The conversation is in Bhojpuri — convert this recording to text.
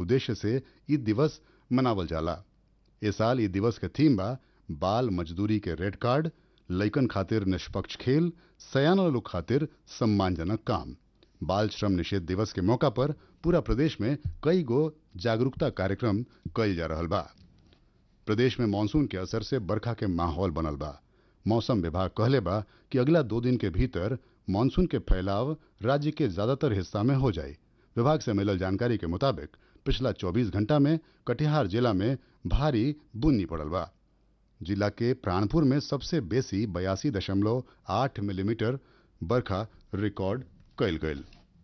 उद्देश्य से ई दिवस मनावल जाला ए साल ई दिवस के थीम बा बाल मजदूरी के रेड कार्ड लइकन खातिर निष्पक्ष खेल सयाना लोग खातिर सम्मानजनक काम बाल श्रम निषेध दिवस के मौका पर पूरा प्रदेश में कई गो जागरूकता कार्यक्रम कइल जा रहल बा प्रदेश में मानसून के असर से बरखा के माहौल बनल बा मौसम विभाग कहले बा कि अगला दो दिन के भीतर मानसून के फैलाव राज्य के ज्यादातर हिस्सा में हो जाए विभाग से मिलल जानकारी के मुताबिक पिछला 24 घंटा में कटिहार जिला में भारी बूंदी पड़ल बा जिला के प्राणपुर में सबसे बेसी बयासी दशमलव आठ मिलीमीटर बरखा रिकॉर्ड कयल गयल